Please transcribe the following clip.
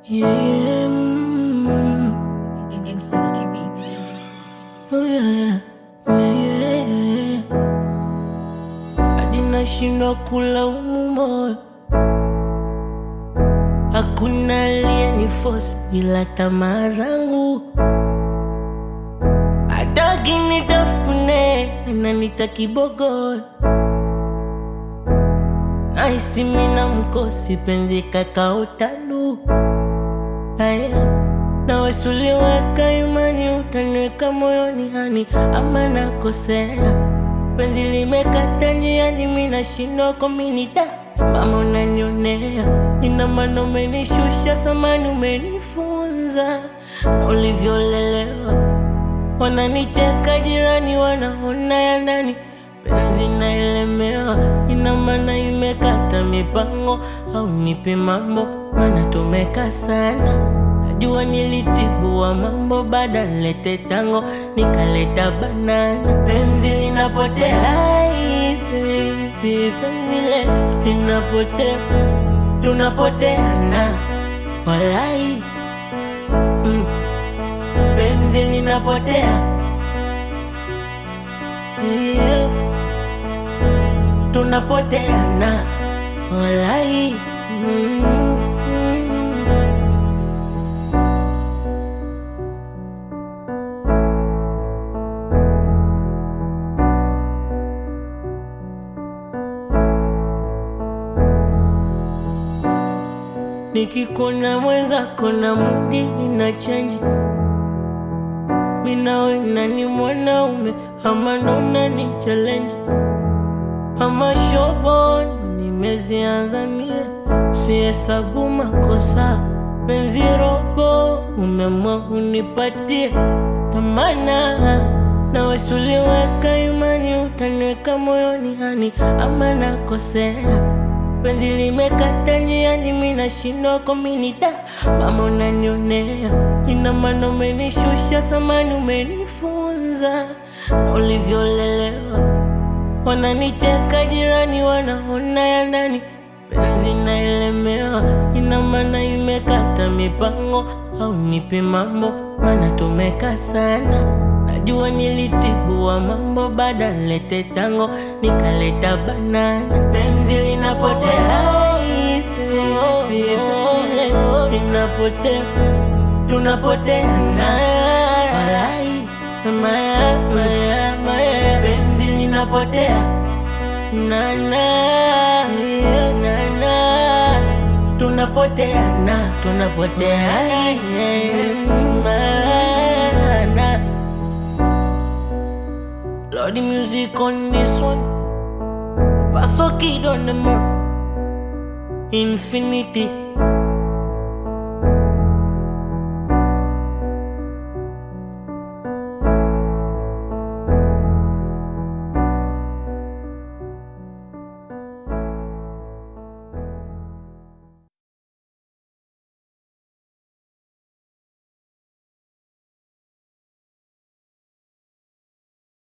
Yeah, mm, Infinity Beats. oh yeah, yeah, yeah. Hadi nashindwa kulaumu moyo, hakuna aliyeniforce ila tamaa zangu. Hataki nitafune, ananita kibogoyo Naisi mina mkosi penzi kakaotalu Aya nawe suliweka imani utaniweka moyoni hani ama nakosea penzi limekata njiani mina shindwa kominida mama unanionea ina maana umenishusha thamani umenifunza na ulivyolelewa wananicheka jirani wanaona ya ndani penzi naelemewa ina maana imekata mipango au nipe mambo maana tumeka sana najua nilitibua mambo baada nilete tango nikaleta banana penzi linapotea Ai, baby, penzi letu linapotea tunapoteana walai mm. penzi linapotea yeah. tunapoteana walai mm, mm. nikikuna mwenzako na mudi ina chanji minawe nani mwanaume ama nona ni challenge ama shobon nimezianza mie sihesabu makosa penzi robo umemwa unipatie tamana nawe suliweka imani utaniweka moyoni hani ama nakosea penzi limekata njiani mina shindwa kominida mama unanionea ina maana umenishusha thamani umenifunza na ulivyolelewa wananicheka jirani wanaona ya ndani penzi naelemewa ina maana imekata mipango au nipe mambo maana tumeka sana najua nilitibua mambo baada nilete tango nikaleta banana penzi linapotea Ai, baby, penzi linapotea tunapoteana walai maya maya maya penzi linapotea nana nana tunapoteana tunapoteana mana Lord the music on this one Paso kid on the mark Infinity